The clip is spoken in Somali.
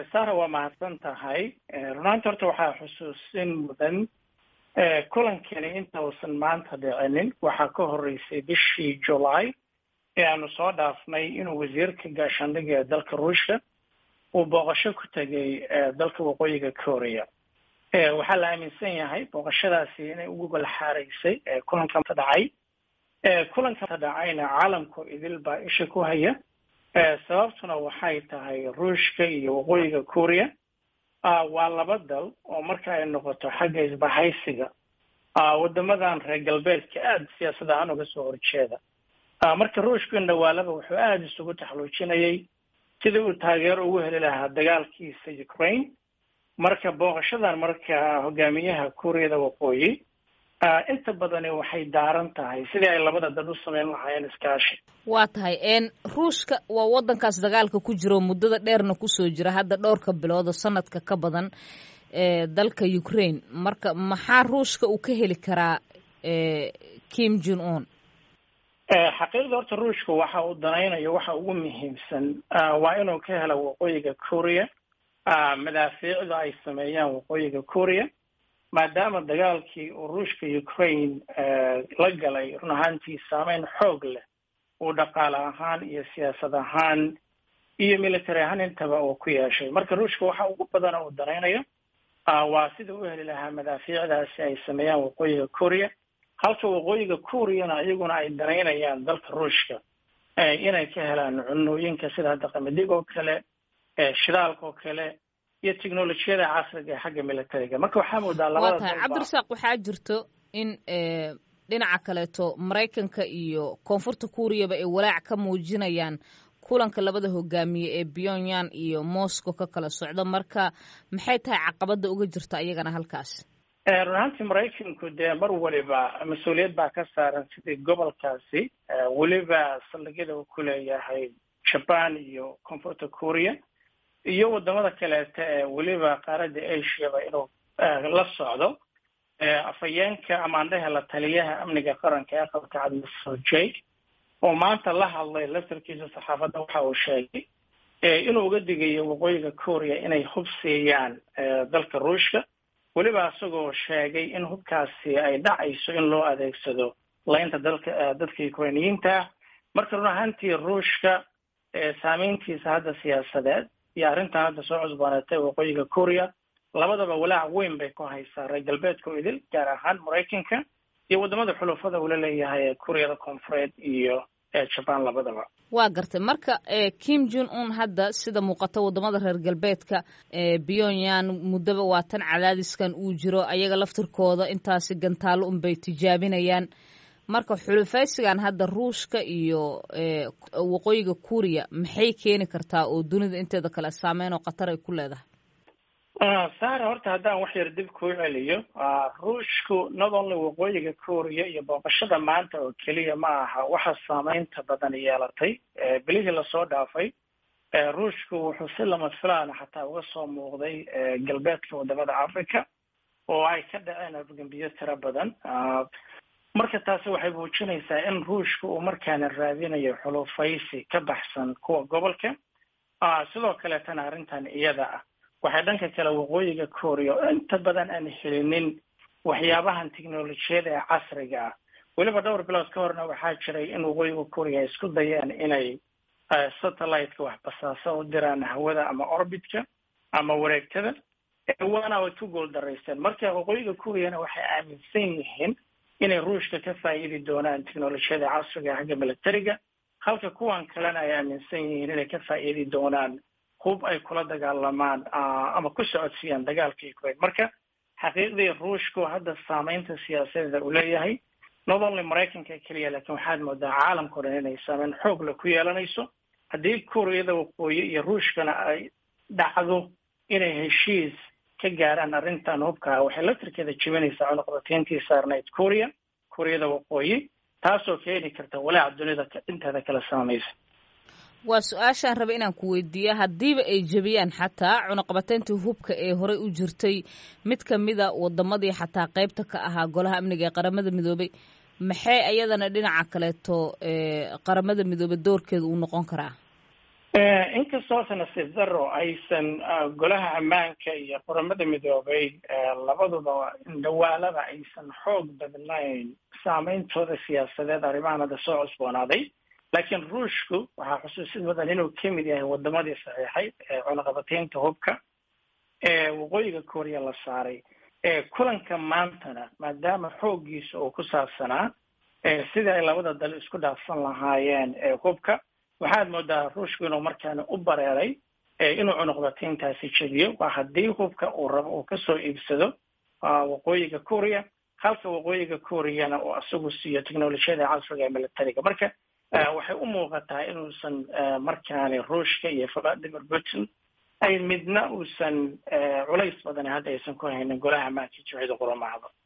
sara waa mahadsan tahay runaanti horta waxaa xusuusin mudan kulankani inta uusan maanta dhicinin waxaa ka horeysay bishii july ee aanu soo dhaafnay inuu wasiirka gaashaandhiga ee dalka ruushka uu booqasho ku tegay dalka waqooyiga korea waxaa la aaminsan yahay booqashadaasi inay ugu golxaaraysay kulanka dhacay kulanka dhacayna caalamku idil baa isha ku haya sababtuna waxay tahay ruushka iyo waqooyiga korea waa laba dal oo marka ay noqoto xagga isbahaysiga wadamadan reer galbeedka aada siyaasad ahaan uga soo horjeeda marka ruushku indhawaalaba wuxuu aada isugu taxluujinayay sidii uu taageero ugu heli lahaa dagaalkiisa ukraine marka booqashadan marka hogaamiyaha kuuriyada waqooyi inta badani waxay daaran tahay sidii ay labada dad u sameyn lahaayeen iskaashi waa tahay ruushka waa waddankaas dagaalka ku jiro muddada dheerna kusoo jira hadda dhowrka bilood oo sanadka ka badan dalka ukraine marka maxaa ruushka uu ka heli karaa kim jun un xaqiiqda horta ruushka waxa uu danaynayo waxa ugu muhiimsan waa inuu ka helo waqooyiga korea madaafiicda ay sameeyaan waqooyiga korea maadaama dagaalkii uu ruushka ukraine la galay run ahaantii saameyn xoog leh uu dhaqaale ahaan iyo siyaasad ahaan iyo military ahaan intaba uu ku yeeshay marka ruushka waxa ugu badana uu danaynayo waa sida u heli lahaa madaafiicdaasi ay sameeyaan waqooyiga korea halka waqooyiga koreana iyaguna ay danaynayaan dalka ruushka inay ka helaan cunooyinka sida hadda qamadig oo kale shidaalka oo kale iyo technolojiyada casriga ee xagga militariga marka waxaa moodaa labada waa tahay cabdirasaaq waxaa jirto in dhinaca kaleeto maraykanka iyo koonfurta kuuriyaba ay walaac ka muujinayaan kulanka labada hogaamiye ee pyongyang iyo moscow ka kala socdo marka maxay tahay caqabada uga jirta iyagana halkaas run ahaantii maraykanku dee mar waliba mas-uuliyad baa ka saaran sidii gobolkaasi weliba saldhigyada uu ku leeyahay jaban iyo koonfurta korea iyo wadamada kaleeta ee weliba qaaradda asiaba inuu la socdo afhayeenka amaandhaha la taliyaha amniga qaranka ee aqalka cad mr jake oo maanta la hadlay laftarkiisa saxaafadda waxa uu sheegay inuu uga digayo waqooyiga korea inay hub siiyaan dalka ruushka weliba isagoo sheegay in hubkaasi ay dhacayso in loo adeegsado laynta dalka dadka ukrainiyiinta ah marka run ahaantii ruushka saameyntiisa hadda siyaasadeed iyo arrintan hadda soo cusbooneetay waqooyiga korea labadaba walaac weyn bay ku haysaa reer galbeedka idil gaar ahaan maraykanka iyo wadamada xulufada uula leeyahay ee kuuriyada koonfureed iyo jaban labadaba waa gartay marka kim jun un hadda sida muuqata wadamada reer galbeedka pyongyang muddaba waa tan cadaadiskan uu jiro ayaga laftirkooda intaasi gantaalo unbay tijaabinayaan marka xulufaysigan hadda ruushka iyo waqooyiga kuuriya maxay keeni kartaa oo dunida inteeda kale saameyn oo khatar ay ku leedahay sara horta haddaan wax yar dib kuu celiyo ruushku not only waqooyiga korea iyo booqashada maanta oo keliya ma aha waxa saameynta badan yeelatay bilihii lasoo dhaafay ruushku wuxuu si lama filaana xataa uga soo muuqday galbeedka wadamada africa oo ay ka dhaceen afgembiyo tiro badan marka taasi waxay muujinaysaa in ruushka uu markaana raadinayo xulufaysi ka baxsan kuwa gobolka sidoo kaleetana arrintan iyada ah waxay dhanka kale waqooyiga korea oo inta badan aan helinin waxyaabahan technolojiyada ee casriga ah weliba dhowr bilood ka horna waxaa jiray in waqooyiga korea ay isku dayeen inay satellite-ka wax basaaso u diraan hawada ama orbitka ama wareegtada waana way ku gool daraysteen marka waqooyiga koreana waxay aaminsan yihiin inay ruushka ka faa'iidi doonaan technolojiyada casriga xagga militariga halka kuwan kalena ay aaminsan yihiin inay ka faa'iidi doonaan hub ay kula dagaalamaan ama ku socodsiiyaan dagaalka ukraine marka xaqiiqdii ruushku hadda saameynta siyaasadeeda uu leeyahay not only maraykanka keliya laakiin waxaad moodaa caalamkao dhan inay saameyn xoog le ku yeelanayso haddii kuuriyada waqooyi iyo ruushkana ay dhacdo inay heshiis ka gaaraan arrintan hubka waxay laftirkeeda jibinaysaa cunuqdatayntii saarnayd korea kuuriyada waqooyi taasoo keeni karta walaaca dunida inteeda kala saamaysa waa su-aashaan raba inaan ku weydiiya haddiiba ay jebiyaan xataa cunaqabateyntii hubka ee horey u jirtay mid kamida wadamadii xataa qeybta ka ahaa golaha amniga ee qaramada midoobay maxay ayadana dhinaca kaleeto qaramada midoobey doorkeeda uu noqon karaa inkastoo nasiib daro aysan golaha ammaanka iyo qoramada midoobay labaduba dhawaalada aysan xoog badnayn saameyntooda siyaasadeed arrimahan hadda soo cusboonaaday laakiin ruushku waxaa xusuusid mudan inuu ka mid yahay wadamadii saxiixay cunaqabateynta hubka ee waqooyiga korea la saaray kulanka maantana maadaama xooggiisa uu ku saabsanaa sidii ay labada dal isku dhaafsan lahaayeen hubka waxaad moodaa ruushku inuu markaana u bareeray inuu cunuqbatayntaasi jebiyo waa haddii hubka uu rabo uu kasoo iibsado waqooyiga korea halka waqooyiga koreana uu isagu siiyo technolojiyada casriga ee militariga marka waxay u muuqataa inuusan markaani ruushka iyo vladimir putin ay midna uusan culays badan hadda aysan ku haynin golaha ammaanka jimcida quramahda